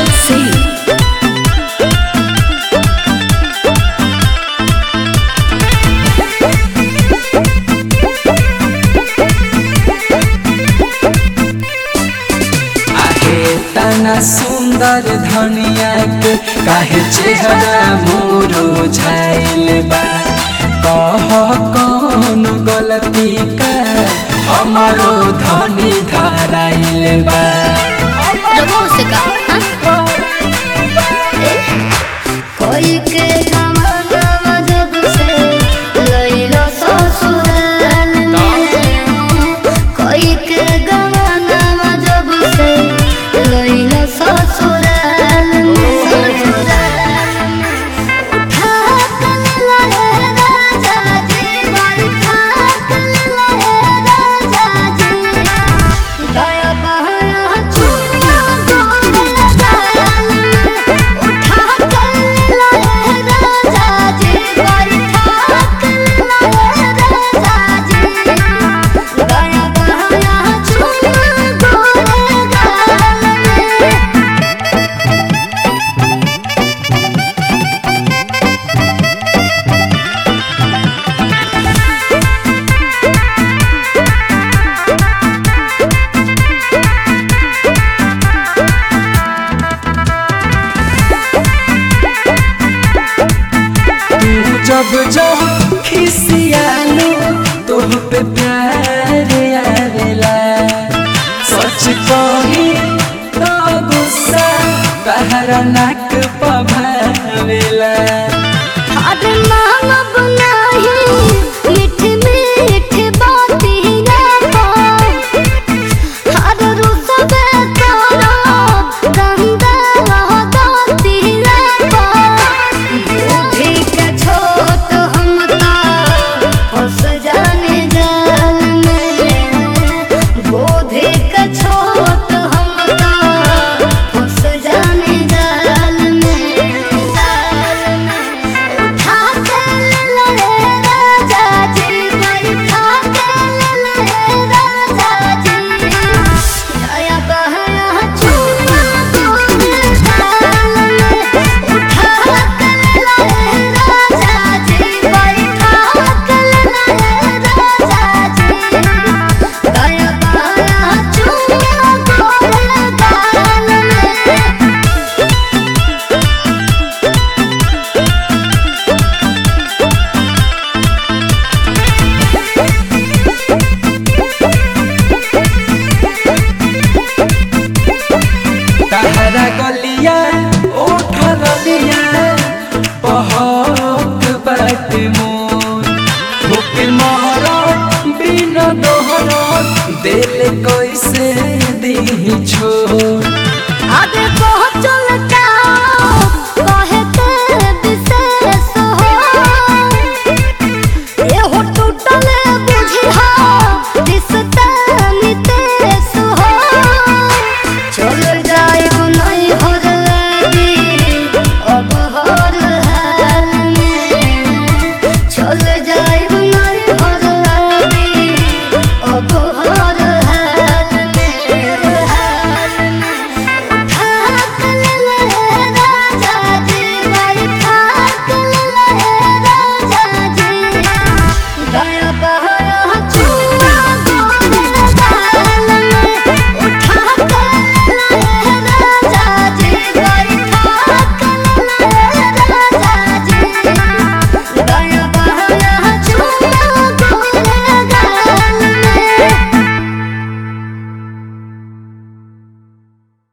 LLC. आहे तना सुंदर धनिया के काहे चेहरा मोरो झाइल बा कह कौन गलती का हमारो धनी धराइल बा रघु से कहा हाँ? कोई के जमाना जब से लइलो ससुराल में कोई के जमाना जब से लइलो ससुराल में उठा कर लाए राजा जी बैठा कर लाए राजा जी दया बहाया चुना गोरे दयाल उठा कर लाए राजा जी बैठा कर लाए राजा जी दया बहाया चुना गोरे दयाल तू जब जब खिसियालू तोह पे प्यार आवेला सच कही तो गुस्सा तहरा नाक पभावेला